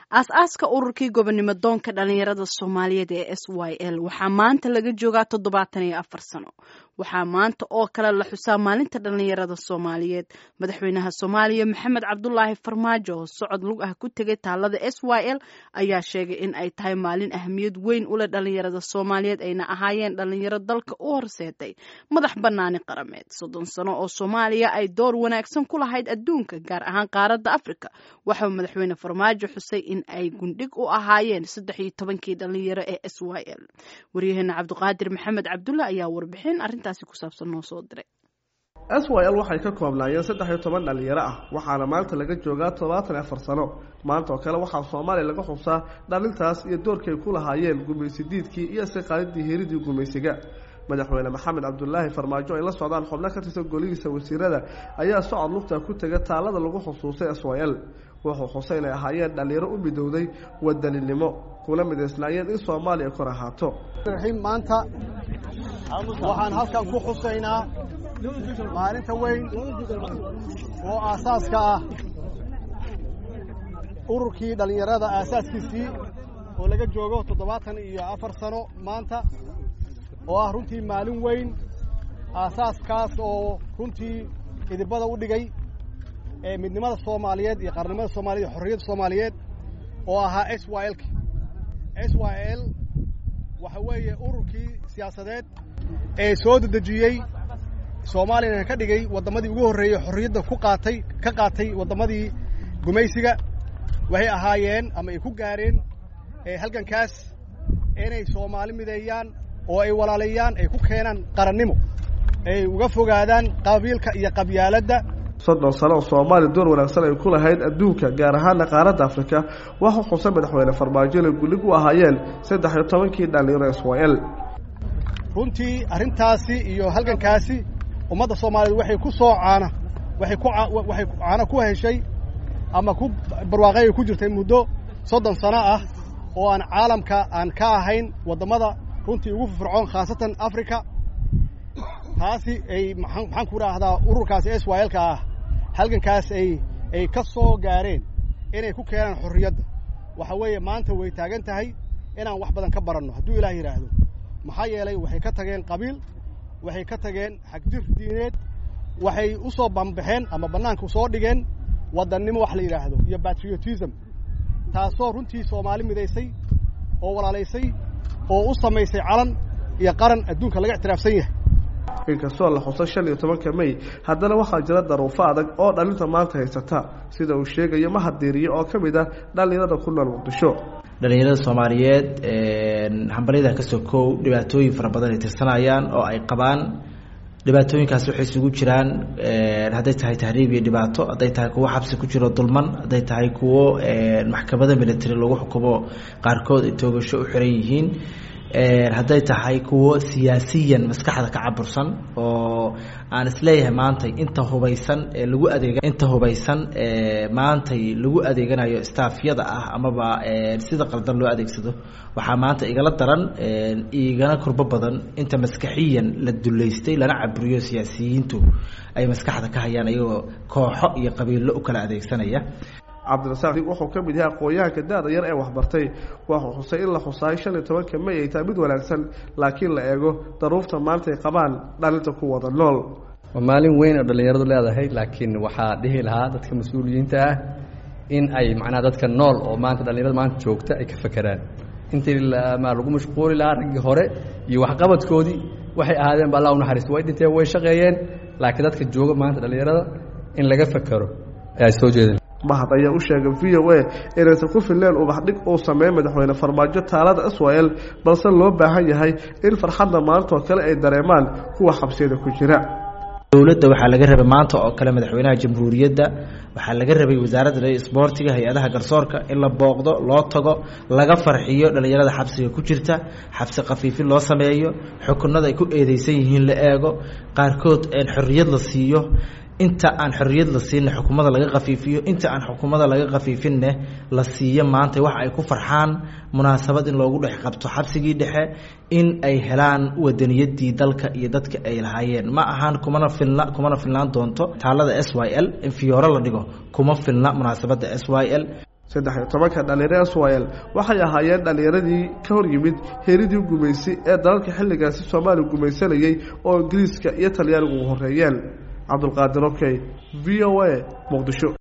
aas-aaska ururkii gobonimo doonka dhalinyarada soomaaliyeed ee s y l waxaa maanta laga joogaa toddobaatan iyo afar sano waxaa maanta oo kale la xusaa maalinta dhalinyarada soomaaliyeed madaxweynaha soomaaliya maxamed cabdulaahi farmaajo oo socod lug ah ku tegay taalada s y l ayaa sheegay in ay tahay maalin ahmiyad weyn u leh dhalinyarada soomaaliyeed ayna ahaayeen dhalinyaro dalka u horseeday madax banaani qarameed soddon sano oo soomaaliya ay door wanaagsan ku lahayd adduunka gaar ahaan qaaradda afrika waxau madaxweyne farmaajo xusay in ay gundhig u ahaayeen saddex iyo tobankii dhalinyaro ee s y l waryaheena cabdiqaadir maxamed cabdulla ayaa warbixin arrintaasi ku saabsan noo soo diray s y l waxay ka koobnaayeen saddex iyo toban dhalinyaro ah waxaana maanta laga joogaa toddobaatan iyo afar sano maanta oo kale waxaa soomaaliya laga xusaa dhalintaas iyo doorkay ku lahaayeen gumaysi diidkii iyo istiqaalidii hiridii gumaysiga madaxweyne maxamed cabdulaahi farmaajo ay la socdaan xubno ka tirsan golihiisa wasiirada ayaa socod lugta ku tega taalada lagu xusuustay s y l wuxuu xusay inay ahaayeen dhalinyaro u midowday wadaninimo kuna midaysnaayeen in soomaaliya kor ahaato maanta waxaan halkan ku xusaynaa maalinta weyn oo aasaaska ah ururkii dhallinyarada aasaaskiisii oo laga joogo toddobaatan iyo afar sano maanta oo ah runtii maalin weyn aasaaskaas oo runtii idibada u dhigay ee midnimada soomaaliyeed iyo qaarnimada soomaliyeed iyo xorriyadda soomaaliyeed oo ahaa s y l s y l waxa weeye ururkii siyaasadeed ee soo dedejiyey soomaaliyana ka dhigay waddamadii ugu horreeyey xorriyadda ku qaatay ka qaatay waddamadii gumaysiga waxay ahaayeen ama ay ku gaareen halgankaas inay soomaali mideeyaan oo ay walaaleeyaan ay ku keenaan qarannimo ay uga fogaadaan qabiilka iyo qabyaaladda soddon sano oo soomaaliya door wanaagsan ay ku lahayd adduunka gaar ahaana qaaradda afrika waxuu xusay madaxweyne farmaajo inay gullig u ahaayeen saddex iyo tobankii dhalinyaro s y l runtii arrintaasi iyo halgankaasi ummadda soomaaliyeed waxay ku soo caana waxay ku waxay caano ku heshay ama ku barwaaqay ay ku jirtay muddo soddon sano ah oo aan caalamka aan ka ahayn waddamada runtii ugu firfircoon khaasatan africa taasi ay maxaan ku idhaahdaa ururkaasi s y lka ah halgankaas ay ay ka soo gaareen inay ku keenaan xorriyadda waxa weeye maanta way taagan tahay inaan wax badan ka baranno hadduu ilaah yidhaahdo maxaa yeelay waxay ka tageen qabiil waxay ka tageen xagjir diineed waxay u soo bambaxeen ama bannaanka soo dhigeen waddannimo wax la yidhaahdo iyo patriotism taasoo runtii soomaali midaysay oo walaalaysay oo u samaysay calan iyo qaran adduunka laga ictiraafsan yahay inkastoo la xuso shan iyo tobanka may haddana waxaa jira daruufo adag oo dhalinta maanta haysata sida uu sheegayo mahadiiriye oo ka mid ah dhallinyarada ku nool muqdisho dhalinyarada soomaaliyeed hambalyada kasoo koow dhibaatooyin fara badan ay tirsanayaan oo ay qabaan dhibaatooyinkaas waxay isugu jiraan hadday tahay tahriib iyo dhibaato hadday tahay kuwo xabsi ku jiro dulman hadday tahay kuwo maxkamada military lagu xukumo qaarkood ay toogasho u xiran yihiin hadday tahay kuwo siyaasiyan maskaxda ka cabursan oo aan isleeyahay maantay inta hubaysan ee lagu adeeg inta hubaysan maantay lagu adeeganayo staafyada ah amaba sida qaldan loo adeegsado waxaa maanta igala daran igana kurbo badan inta maskaxiyan la duleystay lana caburiyo siyaasiyiintu ay maskaxda ka hayaan iyagoo kooxo iyo qabiilo u kala adeegsanaya cabdirasaaq wuxuu ka mid yahay aqoon-yahanka da-da yar ee waxbartay wuxuu xusay in la xusaay shan iyo tobanka may ay tahay mid wanaagsan laakiin la eego daruufta maanta ay qabaan dhalinta ku wada nool waa maalin weyn oo dhallinyaradu leedahay laakiin waxaa dhihi lahaa dadka mas-uuliyiinta ah in ay macnaha dadka nool oo maanta dhallinyarada maanta joogta ay ka fakeraan intii ma lagu mashquuli lahaa raggii hore iyo waxqabadkoodii waxay ahaadeen ba allah u naxariisto way dhinteen way shaqeeyeen laakiin dadka jooga maanta dhallinyarada in laga fakero ayaa soo jeedin mahad ayaa u sheegay v o a inaysan ku filleen ubaxdhig uu sameeyey madaxweyne farmaajo taalada s y l balse loo baahan yahay in farxadda maanta oo kale ay dareemaan kuwa xabsiyada ku jira dowladda waxaa laga rabay maanta oo kale madaxweynaha jamhuuriyadda waxaa laga rabay wasaaradda isboortiga hay-adaha garsoorka in la booqdo loo tago laga farxiyo dhallinyarada xabsiga ku jirta xabsi khafiifin loo sameeyo xukunada ay ku eedeysan yihiin la eego qaarkood xorriyad la siiyo inta aan xorriyad la siinna xukumada laga khafiifiyo inta aan xukumada laga khafiifinne la siiyo maanta wax ay ku farxaan munaasabad in loogu dhex qabto xabsigii dhexe in ay helaan wadaniyadii dalka iyo dadka ay lahaayeen ma ahaan kumana filna kumana filnaan doonto taalada s y l in fiyooro la dhigo kuma filna munaasabadda s y l saddex iyo tobanka dhalinyaro swil waxay ahaayeen dhalinyaradii ka hor yimid heeridii gumaysi ee dalalka xilligaasi soomaaliya gumaysanayay oo ingiriiska iyo talyaanigu u horeeyeen cabdulqaadir okey v o a muqdisho